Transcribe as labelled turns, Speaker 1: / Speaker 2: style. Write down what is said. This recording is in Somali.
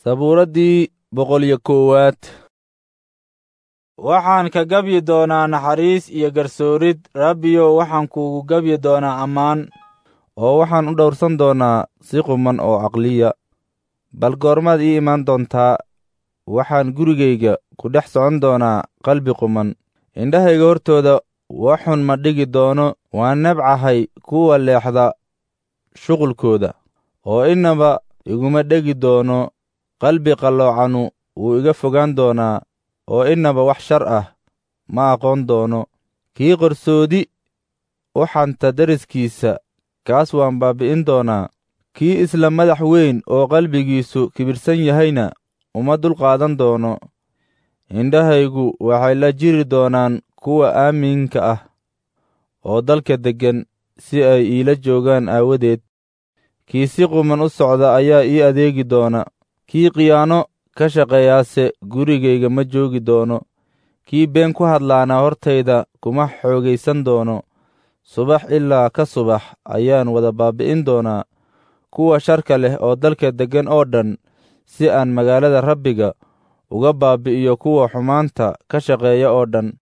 Speaker 1: sabuuraddii boqol iyo koowaad
Speaker 2: waxaan ka gabyi doonaa naxariis iyo garsoorid rabbiyow waxaan kuugu gabyi doonaa ammaan
Speaker 1: oo waxaan u dhowrsan doonaa si quman oo caqliya bal goormaad ii imaan doontaa waxaan gurigayga ku dhex socon doonaa qalbi quman indhahayga hortooda waxun ma dhigi doono waan nebcahay kuwa leexda shuqulkooda oo innaba iguma dhegi doono qalbi qalloocanu wuu iga fogaan doonaa oo innaba wax shar ah ma aqoon doono kii qarsoodi u xanta deriskiisa kaas waan baabbi'in doonaa kii isla madax weyn oo qalbigiisu kibirsan yahayna uma dulqaadan doono indhahaygu waxay la jiri doonaan kuwa aaminka ah oo dalka deggan si ay iila joogaan aawadeed kii si quman u socda ayaa ii adeegi doona kii khiyaano ka shaqeeyaase gurigayga ma joogi doono kii been ku hadlaana hortayda kuma xoogaysan doono subax ilaa ka subax ayaan wada baabbi'in doonaa kuwa sharka leh oo dalka deggan oo dhan si aan magaalada rabbiga uga baabbi'iyo kuwa xumaanta ka shaqeeya oo dhan